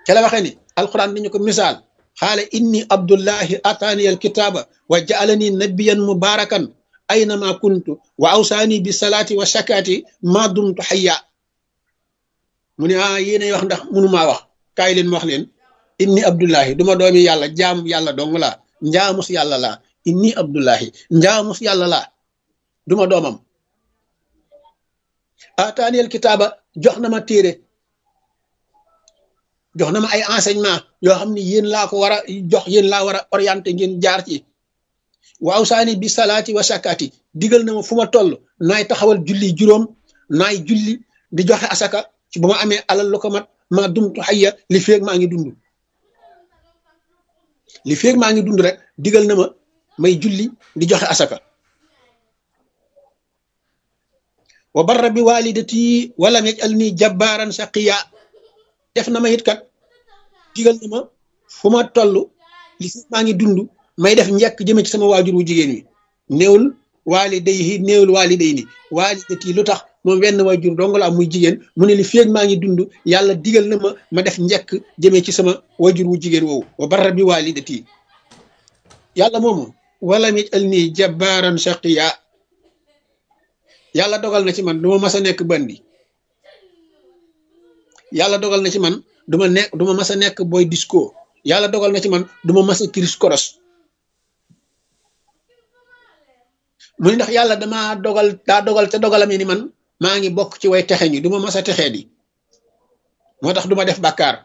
ca la waxee ni alquran dañu ko misaal xaala inni abdullahi ataani alkitaaba wa jaalani nabiyan mubarakan aynama kuntu wa awsaani bi salaati wa shakaati ma dumtu xayya mu ne ah yéenay wax ndax mënumaa wax kaay leen wax leen inni abdullahi duma doomi yàlla jaamu yàlla dong laa njaamus yàlla laa inni abdullahi njaamus yàlla laa duma doomam ataani alkitaaba jox na ma téere jox na ma ay enseignement yoo xam ne yéen laa ko war a jox yéen laa war a orienté ngeen jaar ci waaw saani bi salaati wa sakaati digal na ma fu ma toll naay taxawal julli juróom naay julli di joxe asaka ci bu ma amee alal lu ko mat maa dumtu xayya li feeg maa ngi dund li feeg maa ngi dund rek digal na ma may julli di joxe asaka wa barra bi walidati walam yajalni jabbaaran shaqiya def na ma it kat digal na ma fu ma toll li feeg maa ngi dund may def njëkk jëme ci sama waajur wu jigéen wi néewul waalidayhi néewul waalidayni waalidati lu tax moom wenn waajur dong la am muy jigéen mu ne li feeg maa ngi dund yàlla digal na ma ma def njëkk jëme ci sama waajur wu jigéen woowu wa barra bi waalidati yàlla moomu wala mi al nii jabbaaran shaqiya yàlla dogal na ci man duma mas a nekk bandi yàlla dogal na ci man duma nekk duma mas a nekk boy disco yàlla dogal na ci man duma mas a kiris koros mu ni ndax yàlla dama dogal daa dogal te dogalam ni man maa ngi bokk ci way texe ñi duma mas a texee di moo tax duma def bàkkaar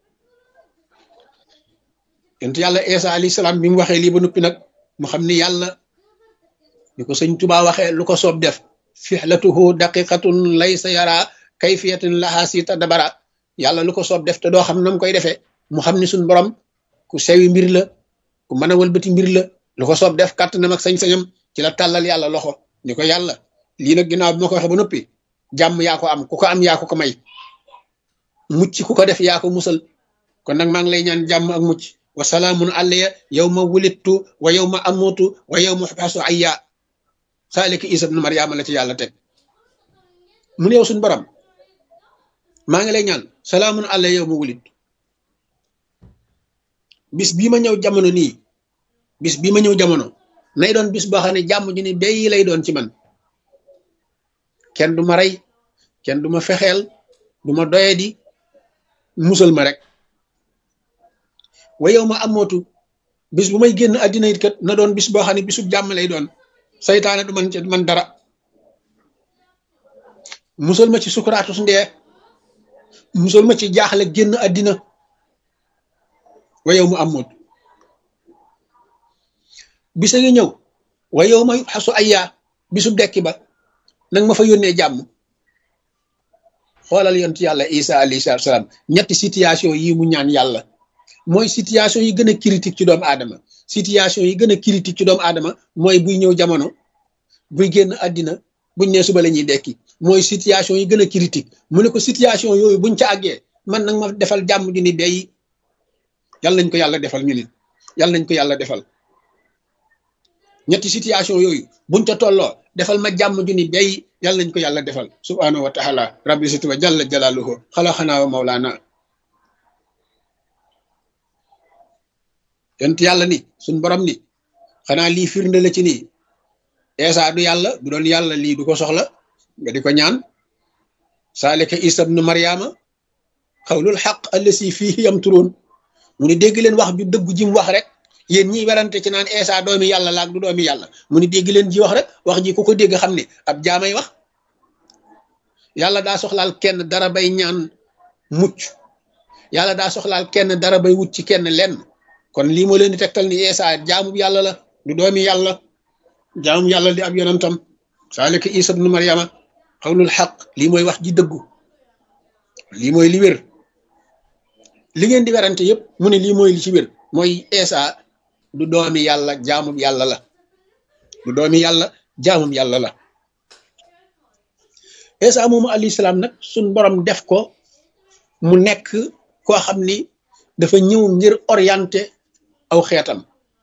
yonent yàlla Isa alayhi salaam bi mu waxee lii ba noppi nag mu xam ni yàlla ni ko sëñ Tuubaa waxee lu ko soob def fixlatuhu daqiqatun laysa yara kayfiyatin laha sita dabara yàlla lu ko soob def te doo xam nam koy defee mu xam ni suñ borom ku sewi mbir la ku mën a wëlbati mbir la lu ko soob def kàttanam ak sañ-sañam ci la tàllal yàlla loxo ni ko yàlla lii nag ginnaaw bi ma ko waxee ba noppi jàmm yaa ko am ku ko am yaa ko ko may mucc ku ko def yaa ko musal kon nag maa ngi lay ñaan jàmm ak mucc wa salaamun alayya yow ma wulittu wa yow ma amutu wa yow ma xasu ayya saalika isa ibnu mariama la ci yàlla teg mu ne yow suñu borom maa ngi lay ñaan salaamun alayya yow ma wulittu bis bii ma ñëw jamono nii bis bii ma ñëw jamono nay doon bis boo xam ne jàmm ju ni béy lay doon ci man kenn du ma rey kenn du ma fexeel du ma doyadi musal ma rek wa yow ma amootu bis bu may génn àddina it kat na doon bis boo xam ne bisub jàmm lay doon saytaane du man ci man dara musal ma ci sukuraatu su ndee musal ma ci jaaxle génn àddina wa yow mu amootu bisa ngi ñëw wa yow ma xasu ayyaa bisub dekki ba nag ma fa yónnee jàmm xoolal yont yàlla isa alayhi salaam ñetti situation yi mu ñaan yàlla mooy situation yi gën a critique ci doomu aadama situation yi gën a critique ci doomu aadama mooy buy ñëw jamono buy génn àddina buñ ne suba la ñuy dekki mooy situation yi gën a critique mu ne ko situation yooyu buñ ca àggee man nag ma defal jàmm ju ni day yàlla nañ ko yàlla defal ñu nit yàlla nañ ko yàlla defal ñetti situation yooyu buñ ca tolloo defal ma jàmm ju ni day yàlla nañ ko yàlla defal subhanahu wa taala rabbi siti wa jalla jalaaluhu xalaxanaa wa mawlaana yont yàlla ni suñ borom ni xanaa lii firnde la ci nii eesa du yàlla bu doon yàlla lii du ko soxla nga di ko ñaan saalika isa bnu mariama xawlul xaq allasi fihi yamturoon mu ni dégg leen wax ju dëggu ji mu wax rek yéen ñiy werante ci naan eesa doomi yàlla laak du doomi yàlla mu ni dégg leen ji wax rek wax ji ku ko dégg xam ne ab jaamay wax yàlla daa soxlaal kenn dara bay ñaan mucc yàlla daa soxlaal kenn dara bay wut ci kenn lenn kon lii moo leen di tegtal ni eesa jaamub yàlla la du doomi yàlla jaamub yàlla di ab yonantam saalika isa bnu mariama xawlul xaq lii mooy wax ji dëggu lii mooy li wér li ngeen di werante yëpp mu ne lii mooy li ci wér mooy eesa du doomi yàlla jaamub yàlla la du doomi yàlla jaamub yàlla la eesa moomu alayhi salaam nag suñ borom def ko mu nekk koo xam ni dafa ñëw ngir orienté aw xeetam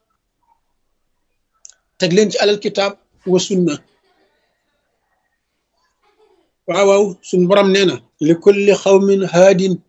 teg leen ci alal kitaab wa sunna waaw waaw suñ borom nee na li kulli xawmin haadin